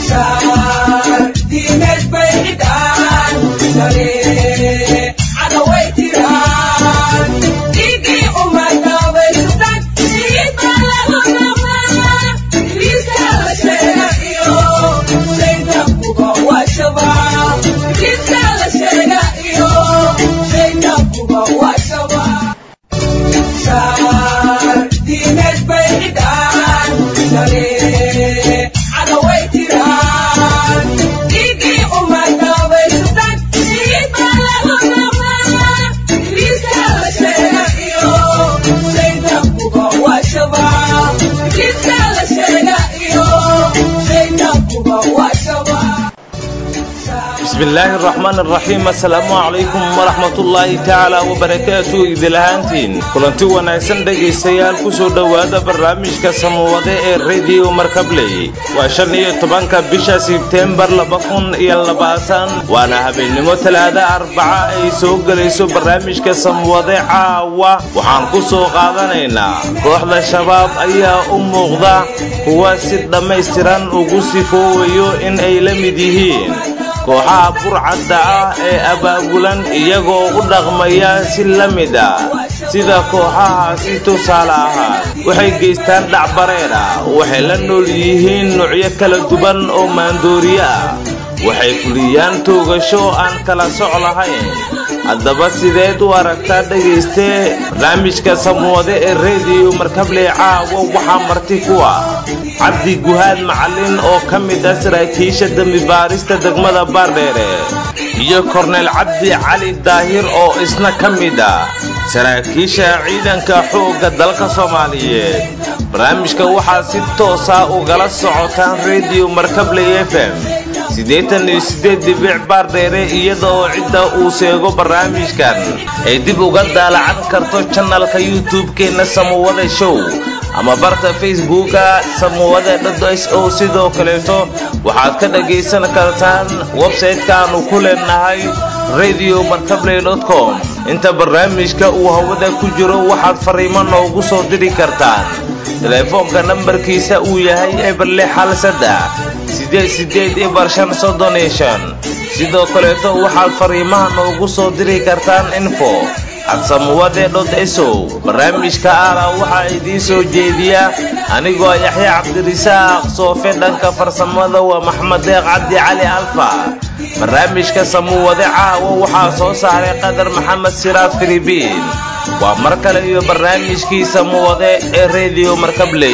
bismillaahi araxmaan araxiim assalaamu calaykum waraxmatullaahi tacaala wabarakaatu idil ahaantiin kulanti wanaagsan dhegaystayaal ku soo dhowaada barnaamijka samawade ee rediyo markabley waa shan iyo tobanka bisha sebteembar laba kun iyo labaatan waana habeennimo talaada arbaca ay soo gelayso barnaamijka samawade caawa waxaan ku soo qaadanaynaa kooxda shabaab ayaa u muuqda kuwa si dhammaystiran ugu sifoowayo in ay la mid yihiin kooxaha burcadda ah ee abaabulan iyagoo u dhaqmaya si la mid ah sida kooxahaasi tusaale ahaan waxay geystaan dhacbareer ah waxay la nool yihiin nuucyo kala duwan oo maandooriye ah waxay fuliyaan toogasho aan kala soc lahayn haddaba sideed u aragtaa dhagaystee barnaamijka samwade ee rediyo markabley caawo waxaa marti ku ah cabdi guhaad macallin oo ka mid ah saraakiisha dembibaarista degmada baardheere iyo korneyl cabdi cali daahir oo isna ka mid ah saraakiisha ciidanka xoogga dalka soomaaliyeed barnaamijka waxaa si toosa ugala socotaan rediyo markabley f m siddeetan iyo siddeed dibic baardheere iyada oo cidda uu seego barnaamijkan ay dib uga daalacan karto janalka youtube-keenna samawada show ama barta facebooka samawade dhs o sidoo kaleeto waxaad ka dhagaysan kartaan websayte-kaannu ku leenahay radio markabley com inta barnaamijka uu hawada ku jiro waxaad fariimo noogu soo diri kartaan teleefoonka nambarkiisa uu yahay eber lix hal saddex siddeed siddeed ibar shan soddon iyo shan sidoo kaleeto waxaad fariimaha noogu soo diri kartaan info adsamuwade dhod esow barnaamijka aala waxaa idiin soo jeediya anigoo yaxya cabdirisaaq soofe dhanka farsamada waa maxmed deeq cabdi cali alfa barnaamijka samuwade caawo waxaa soo saaray qadar maxamed siraad filibiin waa mar kale iyo barnaamijkii samuwade ee rediyo markabley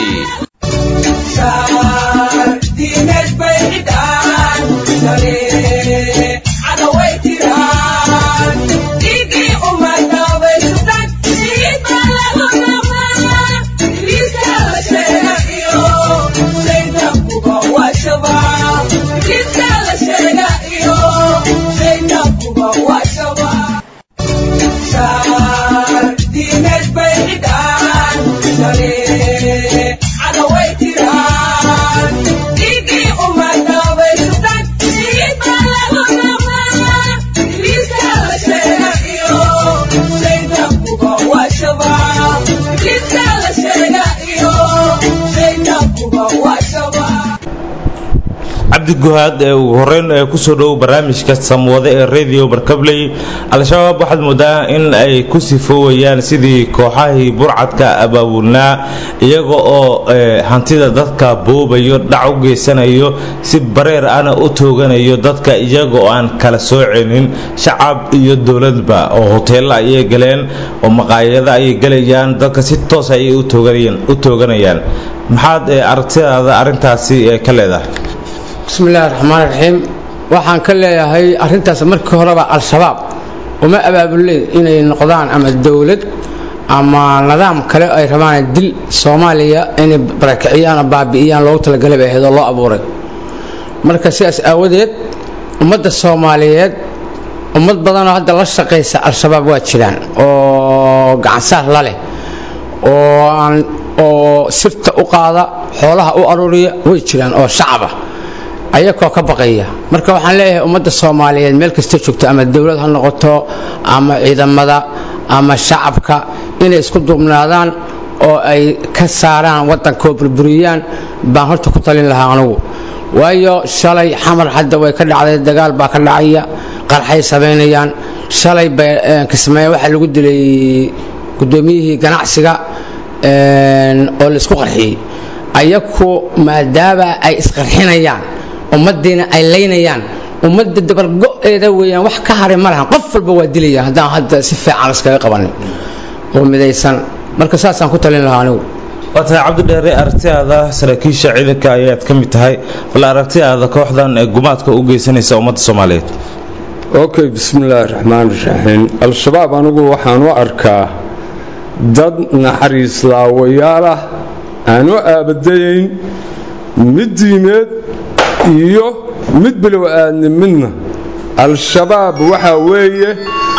cabdiguhaad ee ugu horeyn ee kusoo dhowow barnaamijka samwade ee radio barkabley al-shabaab waxaad moodaa in ay ku sifoowayaan sidii kooxahii burcadka abaabulnaa iyaga oo hantida dadka boobayo dhac u geysanayo si bareer ana u tooganayo dadka iyaga oo aan kala soocenin shacab iyo dowladba oo hoteella ayay galeen oo maqaayada ayay gelayaan dadka si toos ayay u tooganayaan maxaad aragtidaada arrintaasi ka leedahay bismillahi raxmaan raxiim waxaan ka leeyahay arrintaas markii horeba al-shabaab uma abaabuleen inay noqdaan ama dowlad ama nidaam kale ay rabaan dil soomaaliya inay barakiciyaan oo baabi'iyaan loogu talagalay bay ahayd oo loo abuuray marka sidaas aawadeed ummadda soomaaliyeed ummad badanoo hadda la shaqaysa al-shabaab waa jiraan oo gacansaar la leh oo aan oo sirta u qaada xoolaha u aruuriya way jiraan oo shacaba ayakoo ka baqaya marka waxaan leeyahay ummadda soomaaliyeed meel kasta joogto ama dowlad ha noqoto ama ciidamada ama shacabka inay isku duubnaadaan oo ay ka saaraan waddankoo burburiyaan baan horta ku talin lahaa anugu waayo shalay xamar hadda way ka dhacday dagaal baa ka dhacaya qarxay samaynayaan shalay kismaayo waxaa lagu dilay guddoomiyihii ganacsiga oo laisku qarxiyey ayaku maadaama ay isqarxinayaan ummaddiina ay laynayaan ummadda dabargo-eeda weeyaan wax ka haray ma lahan qof walba waa dilayaan haddaan hadda si fiican iskaga qabanin oo midaysan marka saasaan ku talin lahaa anigu waa tahay cabdidheere aragtidaada saraakiisha ciidanka ayaad ka mid tahay bal aragtidaada kooxdan ee gumaadka u geysanaysa ummadda soomaaliyeed okay bismillaahi raxmaan raxiim al-shabaab anigu waxaan u arkaa dad naxariis laawayaal ah aan u aabadayayn mid diimeed iyo mid bilow-aadni midna al-shabaab waxaa weeye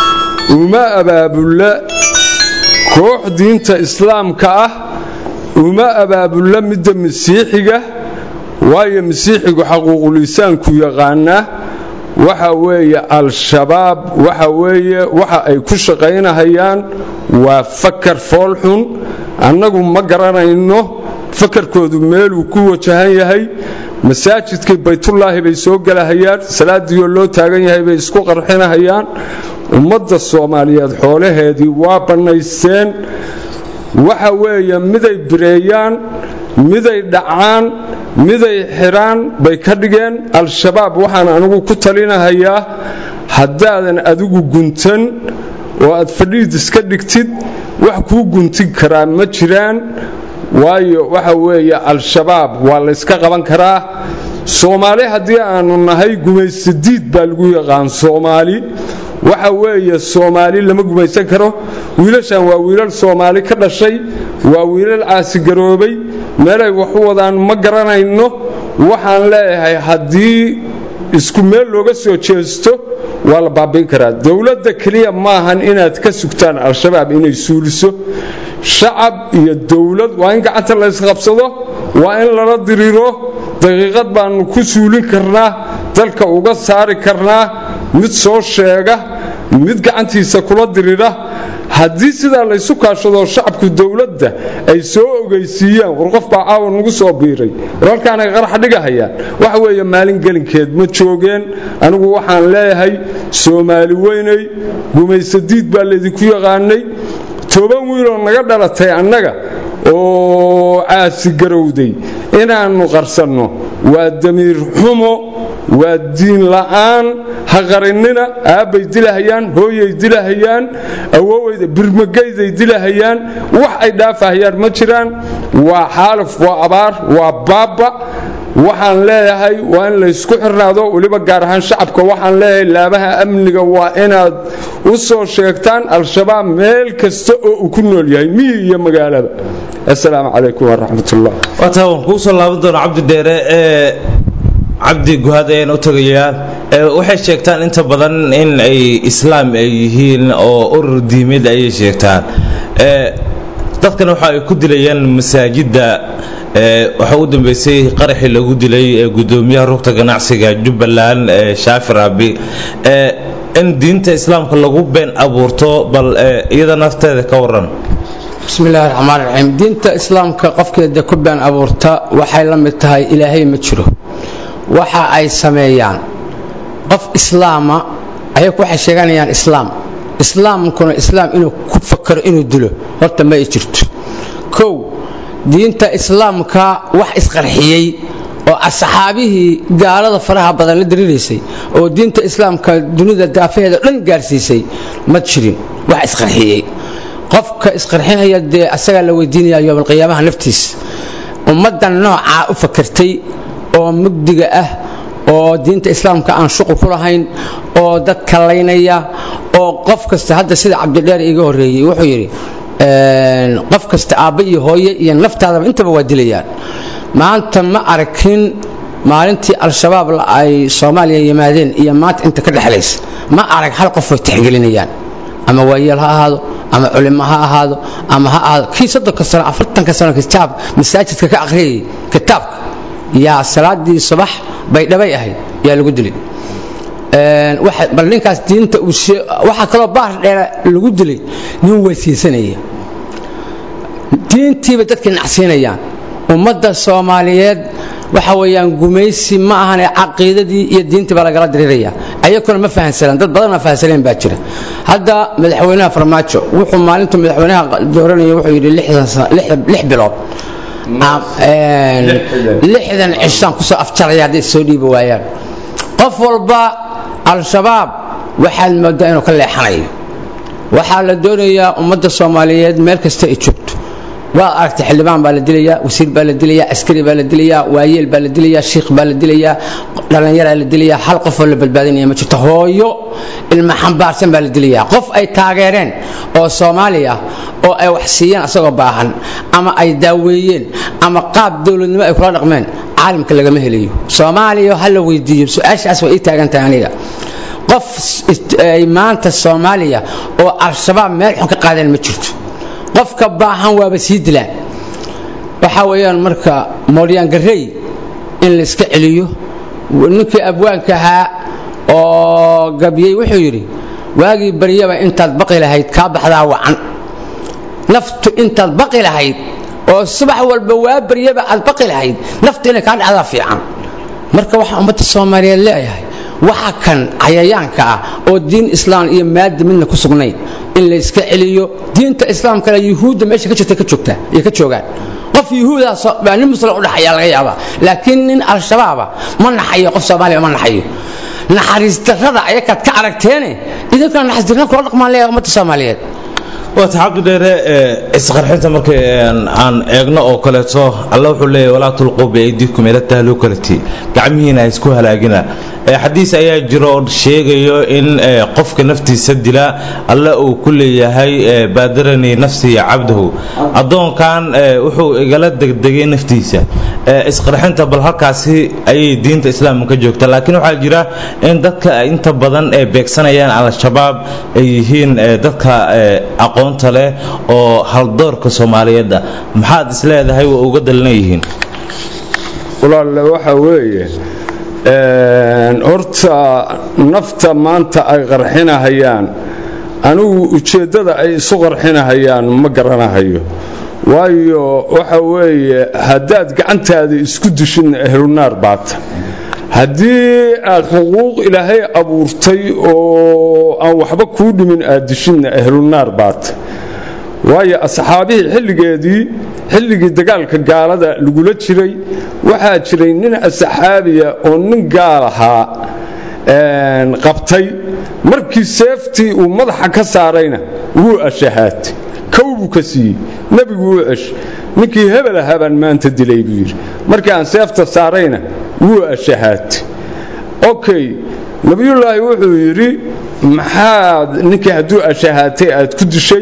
uma abaabulla koox diinta islaamka ah uma abaabulla midda masiixiga waayo masiixigu xaquuqulisaanku yaqaanaa waxa weeye al-shabaab waxa weeye waxa ay ku shaqaynahayaan waa fakar foolxun annagu ma garanayno fakarkoodu meeluu ku wajahan yahay masaajidkii baytullaahi bay soo gelahayaan salaadiioo loo taagan yahay bay isku qarxinahayaan ummadda soomaaliyeed xoolaheedii waa bannaysteen waxa weeye miday bireeyaan miday dhacaan miday xidhaan bay ka dhigeen al-shabaab waxaan anigu ku talinahayaa haddaadan adigu guntan oo aad fadhiid iska dhigtid wax kuu guntin karaa ma jiraan waayo waxa weeye al-shabaab waa layska qaban karaa soomaali haddii aanu nahay gumaysadiid baa lagu yaqaan soomaali waxa weeye soomaali lama gumaysan karo wiilashan waa wiilal soomaali ka dhashay waa wiilal caasigaroobay meelay wax u wadaan ma garanayno waxaan leeyahay haddii isku meel looga soo jeesto waa la baabiin karaa dowladda keliya maahan inaad ka sugtaan al-shabaab inay suuliso shacab iyo dowlad waa in gacanta la ysqabsado waa in lala diriro daqiiqad baanu ku suulin karnaa dalka uga saari karnaa mid soo sheega mid gacantiisa kula dirira haddii sidaa laysu kaashado shacabku dowladda ay soo ogeysiiyaan war qof baa caawa nagu soo biiray war halkaanay qarax dhigahayaan waxa weeye maalin gelinkeed ma joogeen anigu waxaan leeyahay soomaali weynay gumaysadiid baa laydinku yaqaanay toban wiiloo naga dhalatay annaga oo caasigarowday inaannu qarsanno waa damiir xumo waa diin la'aan ha qarinina aabbay dilahayaan hooyay dilahayaan awoweyda birmagayday dilahayaan wax ay dhaafahayaan ma jiraan waa xaalif waa abaar waa baabba waxaan leeyahay waa in laysku xirnaado weliba gaar ahaan shacabka waxaan leeyahay laabaha amniga waa inaad u soo sheegtaan al-shabaab meel kasta oo uu ku nool yahay miyi iyo magaalada assalaamu calaykum waraxmatullah waataa waan kuu soo laaban doona cabdi dheere ee cabdi guhaad ayaan u tagayaa waxay sheegtaan inta badan in ay islaam ay yihiin oo urur diimeed ayay sheegtaan dadkan waxa ay ku dilayaan masaajidda waxaa u dambeysay qaraxii lagu dilay gudoomiyaha rugta ganacsiga jubbaland shaafi raabi in diinta islaamka lagu been abuurto bal iyada nafteeda ka waran bismillahi raxmaan raxiim diinta islaamka qofkeeda ku been abuurta waxay la mid tahay ilaahay ma jiro waxa ay sameeyaan qof islaama ayagu waxay sheeganayaan islaam islaamkuna islaam inuu ku fakaro inuu dilo horta ma ay jirto kow diinta islaamka wax isqarxiyey oo asxaabihii gaalada faraha badan la diriraysay oo diinta islaamka dunida daafaheeda dhan gaarsiisay ma jirin wax isqarxiyey qofka isqarxinaya dee asagaa la weydiinaya yoomalqiyaamaha naftiis ummaddan noocaa u fakartay oo mugdiga ah oo diinta islaamka aan shuqul ku lahayn oo dad kalaynaya oo qof kasta hadda sida cabdidheer iga horreeyey wuxuu yidhi qof kasta aabba iyo hooye iyo naftaadaba intaba waa dilayaan maanta ma arkin maalintii al-shabaab ay soomaaliya yimaadeen iyo maanta inta ka dhexlaysa ma arag hal qof way tixgelinayaan ama waayeel ha ahaado ama culimo ha ahaado ama ha ahaado kii soddonka sano afartanka sano kitaab masaajidka ka akhriyayay kitaabka yaa salaadii subax bay dhabay ahayd yaa lagu dilay bal ninkaas diinta waxaa kaloo baar dheera lagu dilay nin weysiisanaya diintiibay dadkii nacsiinayaan ummadda soomaaliyeed waxa weeyaan gumaysi ma ahan ee caqiidadii iyo diintii baa lagala diriiraya ayaguna ma fahansanaan dad badan ma fahansaneen baa jira hadda madaxweynaha farmaajo wuxuu maalintu madaxweynaha dooranaya wuxuu yidhi lix bilood lixdan cishaan kusoo afjaraya hadday soo dhiibi waayaan qof walba al-shabaab waxaad moodaa inuu ka leexanayo waxaa la doonayaa ummadda soomaaliyeed meel kasta ay joogto waad aragtay xildhibaan baa la dilayaa wasiir baa la dilayaa askari baa la dilayaa waayeel baa la dilayaa shiikh baa la dilayaa dhallinyaraa la dilayaa hal qofoo la badbaadinaya ma jirto hooyo ilma xambaarsan baa la dilayaa qof ay taageereen oo soomaali ah oo ay wax siiyeen asagoo baahan ama ay daaweeyeen ama qaab dowladnimo ay kula dhaqmeen caalamka lagama helayo soomaaliya ha la weydiiyo su-aashaas way ii taagan tahay aniga qof ay maanta soomaaliya oo al-shabaab meel xun ka qaadeen ma jirto qofka baahan waaba sii dilaan waxaa weeyaan marka moolyaangarey in la iska celiyo ninkii abwaanka ahaa oo gabyey wuxuu yidhi waagii baryaba intaad baqi lahayd kaa baxdaa wacan naftu intaad baqi lahayd oo subax walba waa baryaba aad baqi lahayd naftu inay kaa dhacdaa fiican marka waxaa ummadda soomaaliyeed leeyahay waxa kan cayayaanka ah oo diin islaam iyo maadi midna ku sugnayn in la iska celiyo diinta islaamkana yuhuudda meesha ka jirta ka joogtaa iyo ka joogaan qof yuhuudaas baa nin muslim u dhaxaya laga yaabaa laakiin nin al-shabaaba ma naxayo qof soomaaliya ma naxayo naxariis darrada ayakaad ka aragteene idinkana naxariis darrada kula dhaqmaan leeyahay ummadda soomaaliyeed waata xaqi dheere isqarxinta marka aan eegno oo kaleeto alla wuxuu leeyahy walaa tulquu biaydikum ila tahlukalati gacmihiina ha isku halaagina xadiis ayaa jiro oo sheegayo in qofka naftiisa dila alla uu ku leeyahay baadaranii nafsii cabdahu addoonkan wuxuu igala degdegay naftiisa isqarxinta bal halkaasi ayay diinta islaamka ka joogta laakiin waxaa jira in dadka inta badan ee beegsanayaan al-shabaab ay yihiin dadka aqoonta leh oo haldoorka soomaaliyeedda maxaad isleedahay waa uga dalina yihiin walaalle waxa weeye horta nafta maanta ay qarxinahayaan anigu ujeeddada ay isu qarxinahayaan ma garanahayo waayo waxa weeye haddaad gacantaada isku dishinna ahlunaar baata haddii aad xuquuq ilaahay abuurtay oo aan waxba kuu dhimin aad dishinna ahlunaar baata waayo asxaabihii xilligeedii xilligii dagaalka gaalada lagula jiray waxaa jiray nin asxaabiya oo nin gaal ahaa qabtay markii seeftii uu madaxa ka saarayna wuu ashahaatay kow buu ka siiyey nebigu wuu cesh ninkii hebel ahaa baan maanta dilay buu yidhi markii aan seefta saarayna wuu ashahaatay okay nebiyullaahi wuxuu yidhi maxaad ninkii hadduu ashahaatay aad ku dishay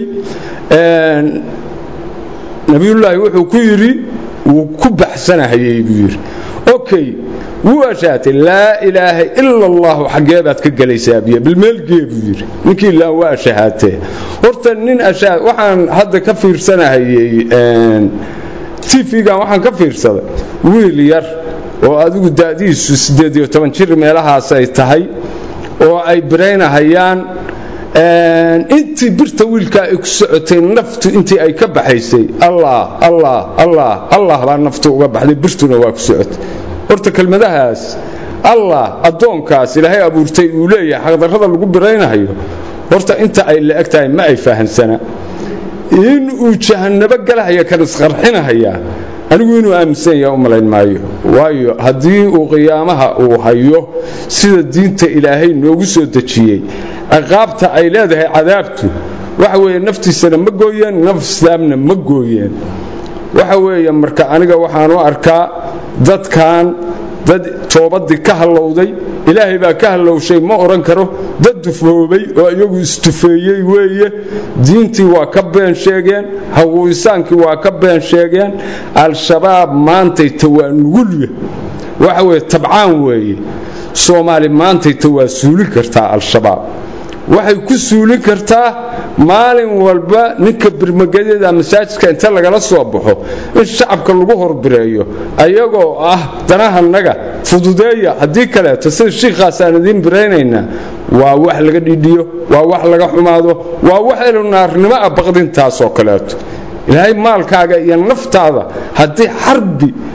nebiyullaahi wuxuu ku yidhi wuu ku baxsanahayey buu yidhi okay wuu ashaatay laa ilaaha ila allahu xaggee baad ka gelaysaa biyo bilmeelgee buu yidhi ninkii ilaa waa ashahaatee horta nin ashaa waxaan hadda ka fiirsanahayey tv-gan waxaan ka fiirsaday wiil yar oo adigu da'diisu siddeed iyo toban jir meelahaas ay tahay oo ay biraynahayaan intii birta wiilkaa ay ku socotay naftu intii ay ka baxaysay allah allah allah allah baa naftu uga baxday birtuna waa ku socotay horta kelmadahaas allah addoonkaas ilaahay abuurtay uu leeyahay xaqdarrada lagu biraynahayo horta inta ay la eg tahay ma ay fahansana in uu jahannabo galahaya kan isqarxinahayaa anigu inuu aaminsan yaha u malayn maayo waayo haddii uu qiyaamaha uu hayo sida diinta ilaahay noogu soo dejiyey ciqaabta ay leedahay cadaabtu waxa weeye naftiisana ma gooyeen nafsaamna ma gooyeen waxa weeye marka aniga waxaan u arkaa dadkan dad toobadii ka hallowday ilaahay baa ka hallowshay ma odhan karo dad dufoobay oo iyagu istufeeyey weeye diintii waa ka been sheegeen haquuisaankii waa ka been sheegeen al-shabaab maantayta waa nugulya waxa weye tabcaan weeye soomaali maantayta waa suulin kartaa al-shabaab waxay ku suulin kartaa maalin walba ninka birmagadyada masaajidka inta lagala soo baxo in shacabka lagu horbireeyo ayagoo ah danahanaga fududeeya haddii kaleeto sida shiikhaasaan idiin biraynaynaa waa wax laga dhidhiyo waa wax laga xumaado waa wax elunaarnimo ah baqdintaasoo kaleeto ilaahay maalkaaga iyo naftaada haddii xarbi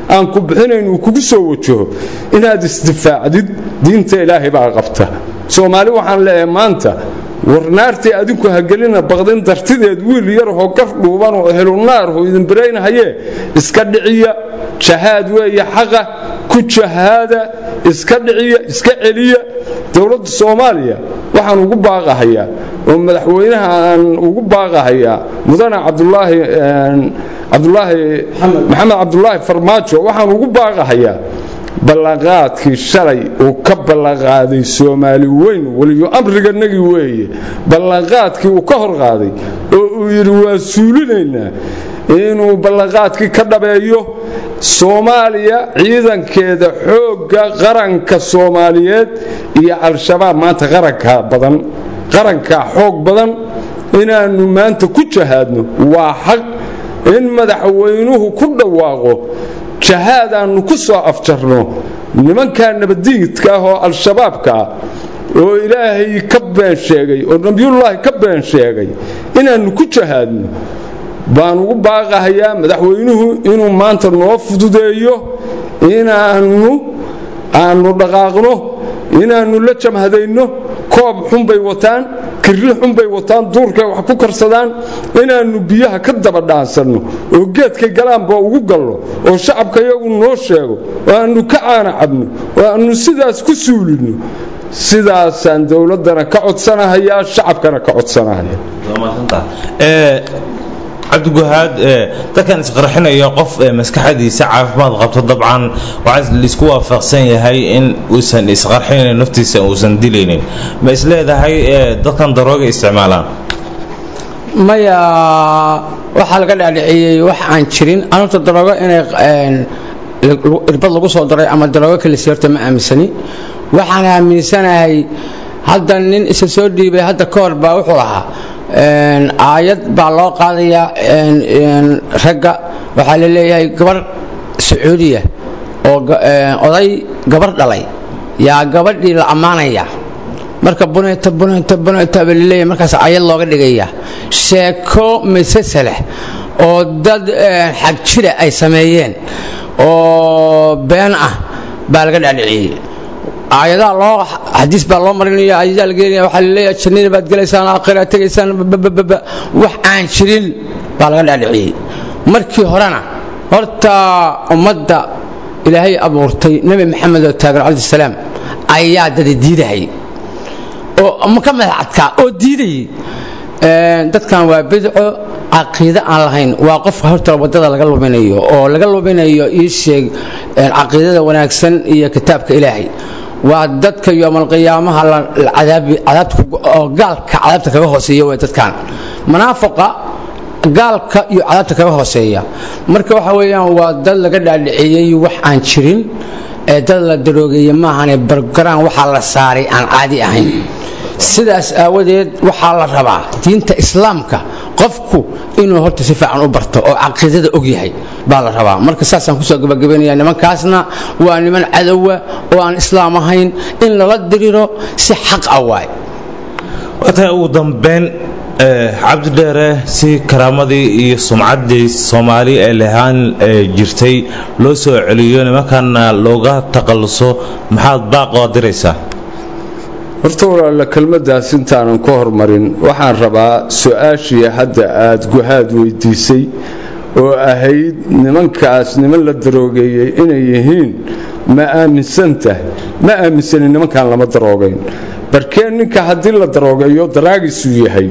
aan ku bixinayn uu kugu soo wajaho inaad isdifaacdid diinta ilaahay baa qabta soomaali waxaan leeyahay maanta warnaartii adinku hagelina baqdin dartideed wiil yarahoo gar dhuuban oo helunaarhu idin baraynhaye iska dhiciya jahaad weeye xaqa ku jahaada iska dhiciya iska celiya dowladda soomaaliya waxaan ugu baaqahayaa oo madaxweynaha aan ugu baaqahayaa mudane cabdulaahi cabdulaahi maxamed cabdulaahi farmaajo waxaan ugu baaqahayaa ballanqaadkii shalay uu ka ballanqaaday soomaali weyn weliyo amriganagii weeye ballanqaadkii uu ka hor qaaday oo uu yidhi waa suulinaynaa inuu ballanqaadkii ka dhabeeyo soomaaliya ciidankeeda xoogga qaranka soomaaliyeed iyo al-shabaab maanta qarankaa badan qarankaa xoog badan inaannu maanta ku jahaadno waa xaq in madaxweynuhu ku dhawaaqo jahaad aannu ku soo afjarno nimankaa nabadiidka ah oo al-shabaabka ah oo ilaahay ka been sheegay oo nabiyullaahi ka been sheegay inaannu ku jahaadno baan ugu baaqahayaa madaxweynuhu inuu maanta noo fududeeyo inaannu aannu dhaqaaqno inaannu la jamhadayno koob xunbay wataan kirri xunbay wataan duurkay wax ku karsadaan inaannu biyaha ka daba dhaansanno oo geedkay galaanba ugu gallo oo shacabka iyagu noo sheego oo aannu ka caana cabno oo aannu sidaas ku suulinno sidaasaan dowladdana ka codsanahayaa shacabkana ka codsanahaya cabdiguhaad dadkan isqarxinaya qof maskaxdiisa caafimaad qabto dabcan waxaa laisku waafaqsan yahay in uusan isqarxinayn naftiisa uusan dilaynin ma isleedahay dadkan darooga isticmaalaan maya waxaa laga dhaadhiciyey wax aan jirin anuurta daroogo inay irbad lagu soo daray ama daroogo kalisi horta ma aaminsani waxaan aaminsanahay hadda nin isa soo dhiibay hadda ka hor baa wuxuu lahaa aayad baa loo qaadayaa ragga waxaa la leeyahay gabar sacuudiya oo oday gabar dhalay yaa gabadhii la ammaanaya marka bunayta bunayta bunayta baa laleeyahay markaas aayad looga dhigaya sheeko masasaleh oo dad xag jira ay sameeyeen oo been ah baa laga dhaadhiciyey aayadaha loo xadiis baa loo marinaya aayadaha la gelinaya waxaa laleeyahay jannada baad gelaysaan aakhira tegaysaan babababa wax aan jirin baa laga dhaadhiciyey markii horena horta ummadda ilaahay abuurtay nebi maxamed oo taagan calayhi salaam ayaa dada diidahay oo ka madax adkaa oo diidayay dadkan waa bidco caqiide aan lahayn waa qofka horta wadada laga luminayo oo laga luminayo ii sheeg caqiidada wanaagsan iyo kitaabka ilaahay waa dadka yoomalqiyaamaha oo gaalka cadaabta kaga hooseeya way dadkan munaafaqa gaalka iyo cadaabta kaga hooseeya marka waxa weeyaan waa dad laga dhaadhiciyey wax aan jirin ee dad la daroogeeye maahane bargaraan waxaa la saaray aan caadi ahayn sidaas aawadeed waxaa la rabaa diinta islaamka qofku inuu horta si fiican u barto oo caqiidada og yahay baa la rabaa marka saasaan kusoo gabagabaynaya nimankaasna waa niman cadowa oo aan islaam ahayn in lala diriro si xaq ah waay waatahay ugu dambeyn cabdidheere si karaamadii iyo sumcaddii soomaali ee lahaan jirtay loo soo celiyo nimankanna looga taqalluso maxaad baaqoo diraysaa horta walaalla kelmaddaas intaanan ka hormarin waxaan rabaa su-aashii hadda aad guhaad weydiisay oo ahayd nimankaas niman la daroogeeyey inay yihiin ma aaminsan tahay ma aaminsanin nimankaan lama daroogayn barkeen ninka haddii la daroogeeyo daraagiisuu yahay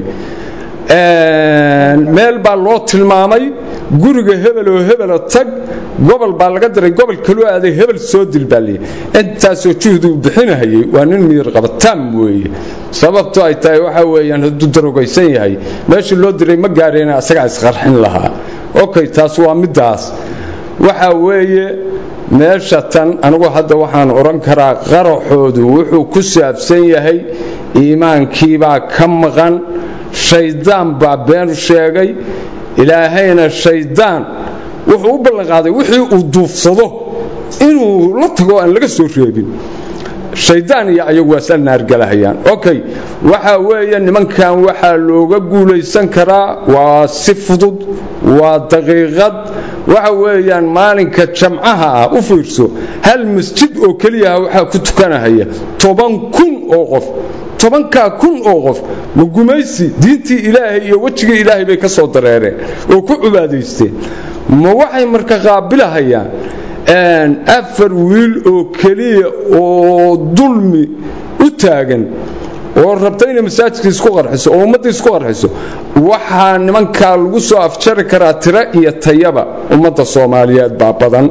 meel baa loo tilmaamay guriga hebel oo hebela tag gobol baa laga diray gobol kaloo aaday hebel soo dil baa leeyahy intaasoo juhdi uu bixinahayay waa nin miyir qabataan weeye sababto ay tahay waxa weeyaan hadduu darogaysan yahay meeshii loo diray ma gaadheena asagaa isqarxin lahaa okay taas waa middaas waxa weeye meesha tan anigu hadda waxaan odhan karaa qaraxoodu wuxuu ku saabsan yahay iimaankiibaa ka maqan shayddaan baa been sheegay ilaahayna shayddaan wuxuu u ballanqaaday wixii uu duufsado inuu la tago aan laga soo reebin shayddaan iyo ayagu waa isla naargalahayaan okay waxa weeye nimankan waxaa looga guulaysan karaa waa si fudud waa daqiiqad waxa weeyaan maalinka jamcaha ah u fiirso hal masjid oo keliyaha waxaa ku tukanahaya toban kun oo qof tobankaa kun oo qof ma gumaysi diintii ilaahay iyo wejigii ilaahay bay ka soo dareereen oo ku cibaadaysteen ma waxay marka qaabilahayaan afar wiil oo keliya oo dulmi u taagan oo rabta inay masaajidka isku qarxiso oo ummadda isku qarxiso waxaa nimankaa lagu soo afjari karaa tiro iyo tayaba ummadda soomaaliyeed baa badan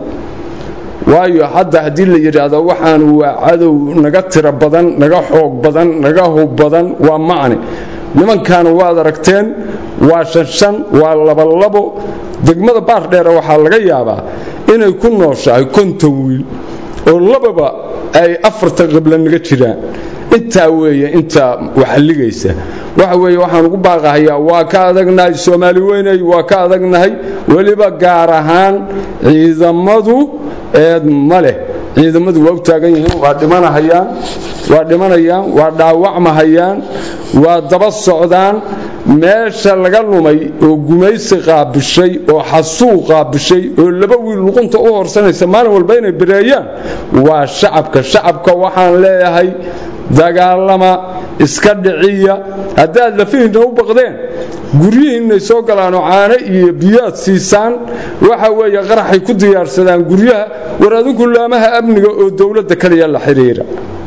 waayo hadda haddii la yidhaahdo waxaanu waa cadow naga tiro badan naga xoog badan naga hub badan waa macni nimankaana waad aragteen waa shanshan waa labolabo degmada baardheere waxaa laga yaabaa inay ku nooshahay konton wiil oo lababa ay afarta qibla naga jiraan intaa weeye intaa waxalligaysa waxa weeye waxaan ugu baaqahayaa waa ka adagnahay soomaali weynay waa ka adagnahay weliba gaar ahaan ciidamadu eed ma leh ciidamadu waa u taagan yihiin waa dhimanahayaan waa dhimanayaan waa dhaawacmahayaan waa daba socdaan meesha laga lumay oo gumaysi qaabishay oo xasuuq qaabishay oo laba wiil luqunta u horsanaysa maalin walba inay bireeyaan waa shacabka shacabka waxaan leeyahay dagaalama iska dhiciya haddaad lafihiinna u baqdeen guryihiinnay soo galaanoo caano iyo biyaad siisaan waxa weeye qaraxay ku diyaarsadaan guryaha war adinku laamaha amniga oo dowladda kaliya la xidhiira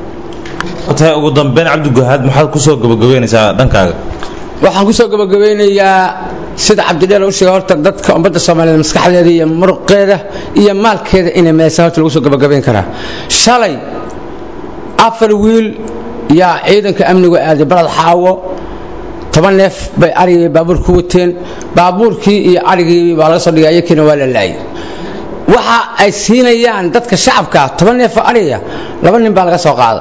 tahay ugu dambeyn cabdigahaad maxaad kusoo gabagabeynaysaa dhankaaga waxaan kusoo gabagabeynayaa sida cabdidheer u sheegay horta dadka ummadda soomaaliyeed maskaxdeeda iyo muruqeeda iyo maalkeeda inay meesa horta lagu soo gabagabayn karaa shalay afar wiil yaa ciidanka amnigu aaday balad xaawo toban neef bay arigii baabuur ku wateen baabuurkii iyo arigii baa laga soo dhigay ayakiina waa la laayay waxa ay siinayaan dadka shacabka toban neef oo ariga laba nin baa laga soo qaada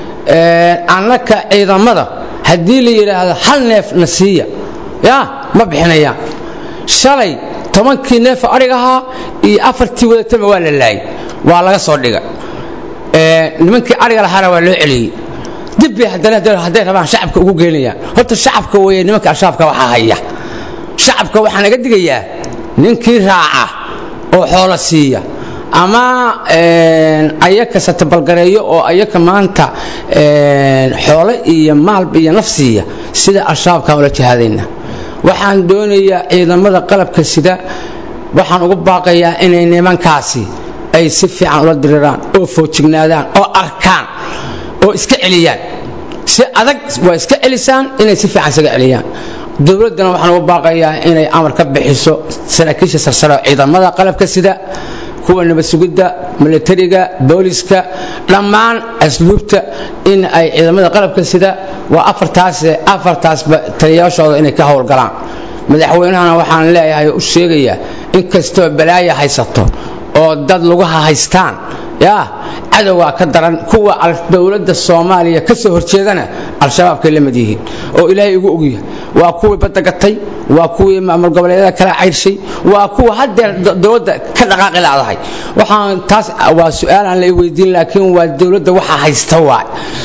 annaka ciidamada haddii la yidhaahdo hal neef na siiya ya ma bixinayaan shalay tobankii neef oo arig ahaa iyo afartii wadatama waa la laayay waa laga soo dhigay nimankii ariga lahaana waa loo celiyey dib bay haddana hadday rabaan shacabka ugu geynayaan horta shacabka weeye nimanka al-shabaabka waxaa haya shacabka waxaa naga digayaa ninkii raaca oo xoolo siiya ama ayaka satabalgareeyo oo ayaka maanta xoolo iyo maalba iyo naf siiya sida al-shabaabkaan ula jihaadayna waxaan doonayaa ciidamada qalabka sida waxaan ugu baaqayaa inay nimankaasi ay si fiican ula diriraan oo foojignaadaan oo arkaan oo iska celiyaan si adag waa iska celisaan inay si fiican isaga celiyaan dowladdana waxaan ugu baaqayaa inay amar ka bixiso saraakiisha sarsare ciidamada qalabka sida kuwa nabad sugidda milatariga booliska dhammaan asluubta in ay ciidamada qalabka sida waa afartaas afartaasba taliyaashooda inay ka howlgalaan madaxweynahana waxaan leeyahay u sheegayaa in kastoo balaaya haysato oo dad laguha haystaan yaa cadowgaa ka daran kuwa dowladda soomaaliya ka soo horjeedana al-shabaabkay la mid yihiin oo ilaahay ugu ogyahay waa kuwii badda gatay waa kuwii maamul goboleedyada kala cayrshay waa kuwa haddeer dowladda ka dhaqaaqi laadahay waxaan taas waa su-aalaan la weydiin laakiin waa dowladda waxaa haysta waay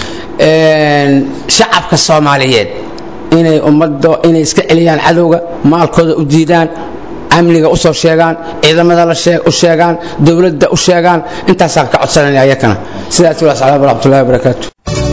shacabka soomaaliyeed inay ummadda inay iska celiyaan cadowga maalkooda u diidaan amniga u soo sheegaan ciidamada u sheegaan dowladda u sheegaan intaasaan ka codsanaya ayakana sidaas waa salaam waraxmatullahi wabarakaatu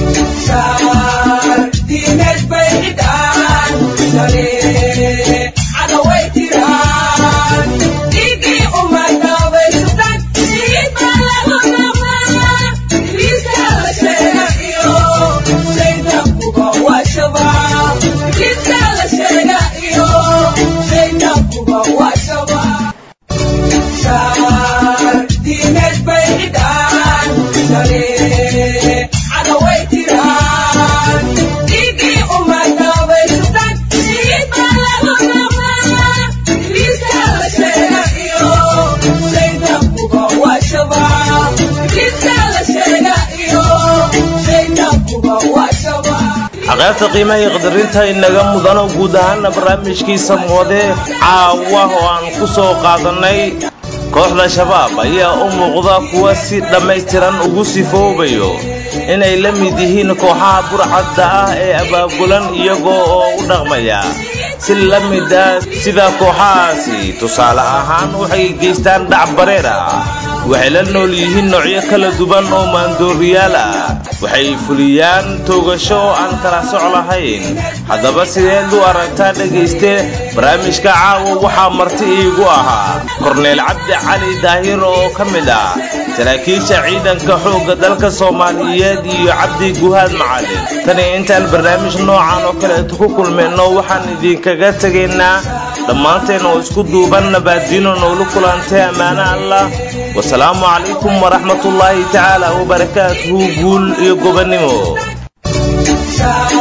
aqaabta qiimaha iyo qadarinta inaga mudano guud ahaana barnaamijkiisa moode caawa oo aan ku soo qaadannay kooxda shabaab ayaa u muuqda kuwa si dhammaystiran ugu sifoobayo inay la mid yihiin kooxaha burcadda ah ee abaabulan iyagoo oo u dhaqmaya si la mid ah sida kooxahaasi tusaale ahaan waxay geystaan dhac bareer ah waxay la nool yihiin noocyo kala duwan oo maandooriyaal ah waxay fuliyaan toogasho oo aan kala soc lahayn haddaba sideed u aragtaa dhegayste barnaamijka caawa waxaa marti iigu ahaa korneel cabdi cali daahir oo ka mid ah saraakiisha ciidanka xoogga dalka soomaaliyeed iyo cabdi guhaad macalin tani intaan barnaamij noocan oo kaleeto ku kulmayno waxaan idinkaga tegaynaa dhammaanteen oo isku duuban nabaaddiino noolu kulantay ammaano allah wasalaamu calaykum waraxmatullaahi tacaala wabarakaatuhu guul iyo gobonnimo